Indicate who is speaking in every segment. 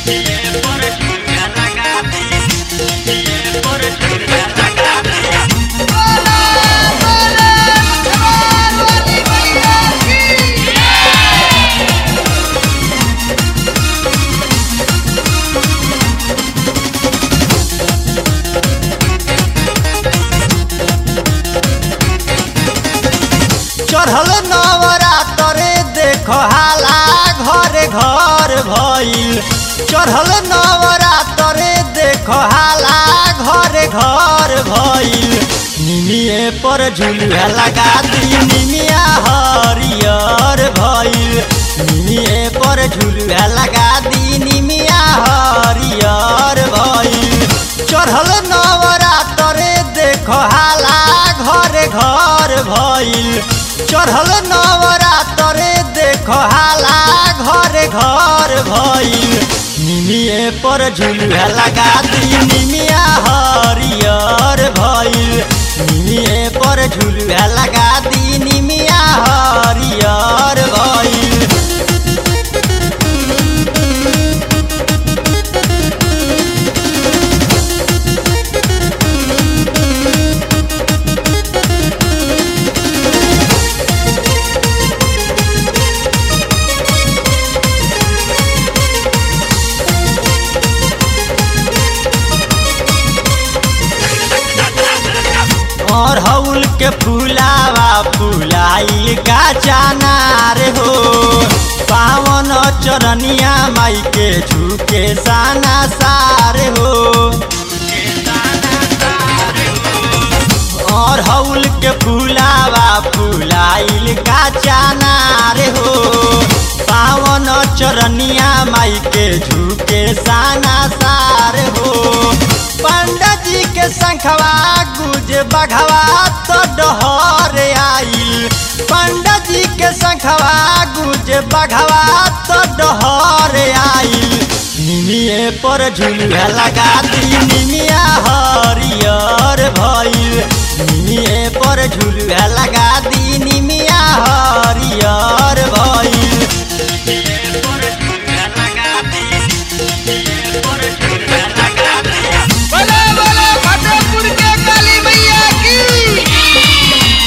Speaker 1: चढ़ल नवरातरे देख हाला घरे घर भइल चढ़ल नवरातरे देख हाला घरे घर भइल निमिए पर झुलुआ लगा दी निमिया हरियर भइल निमिए पर झुलुआ लगा दी निमिया हरियर भइल चढ़ल नवरातरे देख हाला घरे घर भइल चढ़ल नवरातरे देख हाला घरे घर भइल निमिए पर झुलुआ लगा दी निमिया हरियर भइल निमिए पर झुलुआ लगा दी निमिया हरियर भइल अरहुल के फुलावा फुलाइल का चानार हो पावन चरनिया माई के झुके साना सार हो अरहुल के फुलावा फुलाइल का चानार हो पावन चरनिया माई के झुके साना सार हो पंडित जी के शंखवा गुज बघवा तो डहर आइल पंडित जी के शंखवा गुज बघवा तो डहर आइल निमिए पर झुलुआ लगा दी निमिया हरियर भइल निमिए पर झुलुआ लगा दी निमिया हरियर भइल
Speaker 2: बोले बोले फतेहपुर के काली मैया की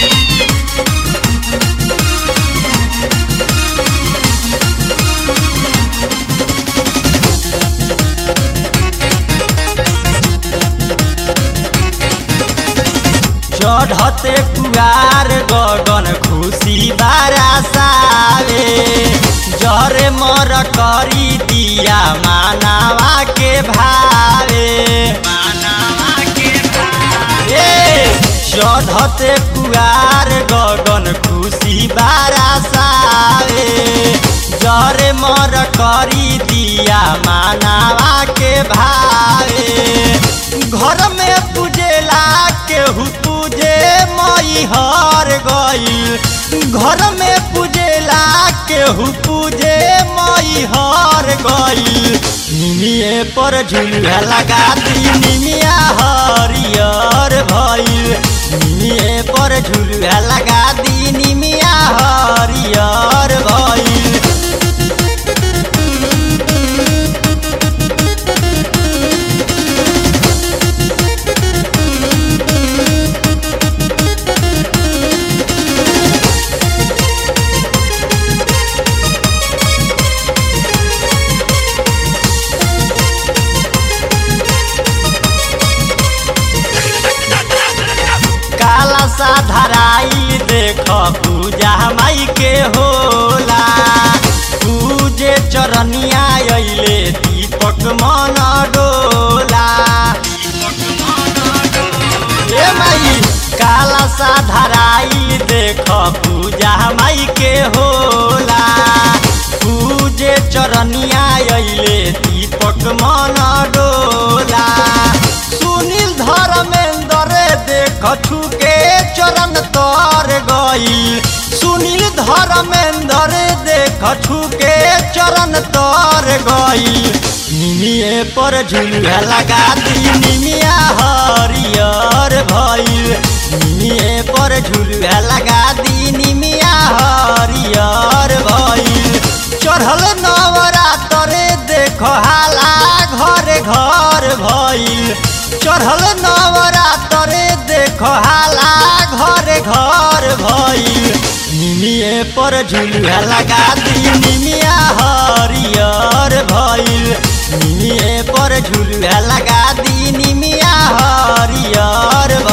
Speaker 1: चढ़ते कुआर गगन खुशी बारासावे जरे मर करी दिया मानावा के भावे ए, चढ़ते कुआर गगन खुशी बारासावे जरे मर करी दिया मानावा के भावे घर में पूजेला केहू पूजे मई हर गईल घर में पूजेला केहू पूजे मई हर गईल निमिए पर झुलुआ लगा दी निमिया हरियर भइल निमिए पर झुलुआ लगा दी निमिया हरियर भइल काला सा धराई देख पूजा माई के होला पूजे चरनिया अइले दीपक मन डोला ए माई काला सा धराई देख पूजा माई के होला पूजे चरनिया अइले दीपक मन डोला सुनील धर्मेंद्र देख छुके चरण तर गई सुनील धर्मेंद्र देख छुके चरण तर गई निमिए पर झुलुआ लगा दी निमिया हरियर भइल निमिए पर झुलुआ लगा दी निमिया हरियर भइल चढ़ल नवरातरे देख हाला चढ़ल नवरातरे देखो हाला घरे घर भइल निमिए पर झुलुआ लगा दी निमिया हरियर भइल निमिए पर झुलुआ लगा दी निमिया हरियर